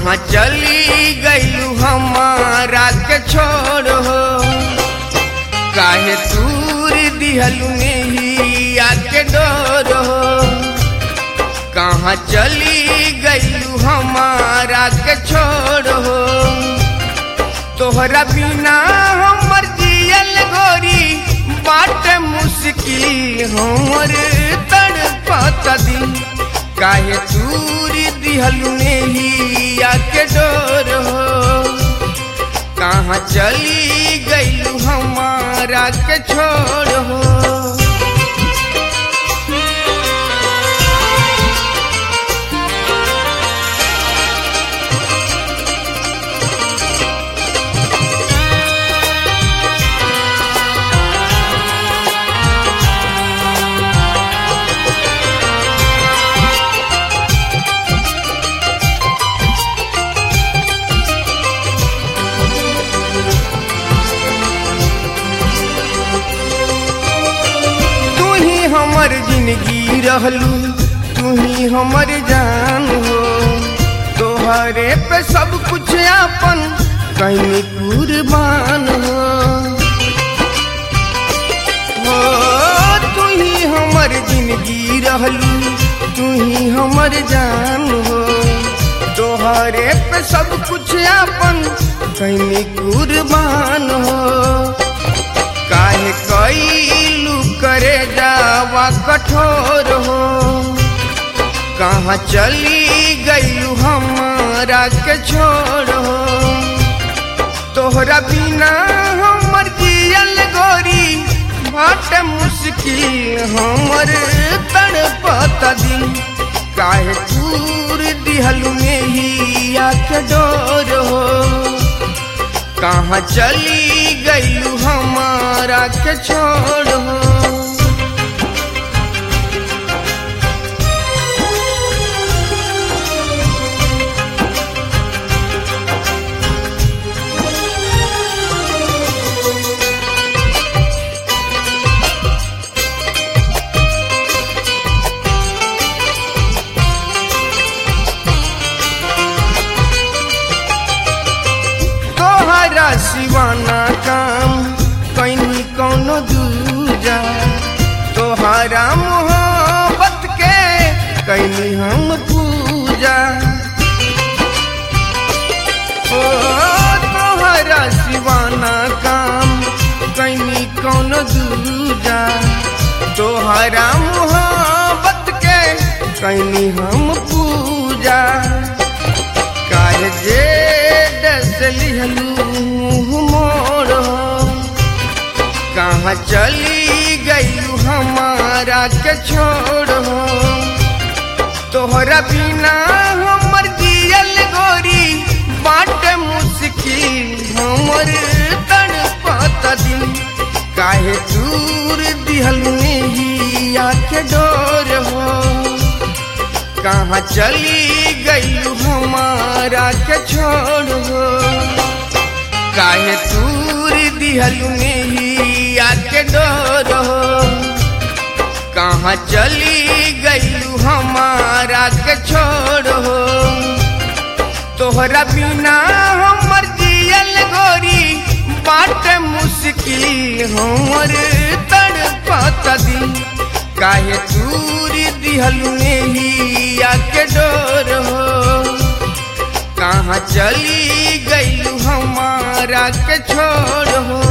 कहाँ चली गईलू हमारा के छोड़ हो काहे दूर दिहलू नहीं आके डोर हो कहाँ चली गईलू हमारा के छोड़ हो तोहरा बिना हमर जियल गोरी बाट मुश्किल हमर तड़पत दिल काहे दूरी दिहलू नहीं आके डोर हो कहाँ चली गईलू हमारा के छोड़ हो तू ही हमर जिंदगी रहलू तू ही हमर जान हो तोहरे पे सब कुछ अपन कहीं कुर्बान हो हो तू ही हमर जिंदगी रहलू तू ही हमर जान हो तोहरे पे सब कुछ अपन कहीं कुर्बान हो काहे कैलू करे जावा कठोर हो कहाँ चली गईलू हमारा के छोड़ हो तोहरा बिना हमर जियल गोरी बाट मुश्किल हमर तड़पत दिल काहे दूर दिहलू में ही आके डोर हो कहाँ चली गईलू हमारा के छोड़ हो तोहरा सिवाना काम कहीं कौनो दूजा तोहरा मोहब्बत के कहीं हम पूजा ओ तोहरा सिवाना काम कहीं कौनो दूजा तोहरा मोहब्बत के कहीं हम पूजा काहे जे दस लिहलू मोड़ कहाँ चली गईलू हमारा के छोड़ हो तोहरा बिना हमर जियल गोरी बाट मुश्किल हमर तड़पत दिल काहे दूर दिहलू नहीं आके डोर हो कहाँ चली गईलू हमारा के छोड़ हो काहे दूर दिहलू नहीं आके डोर हो कहाँ चली गईलू हमारा के छोड़ हो तोहरा बिना हमर जियल गोरी बाट मुश्किल हमर तड़पत दिल काहे दूर दिहलू नहीं आके डोर हो कहाँ चली गईलू हमारा के छोड़ हो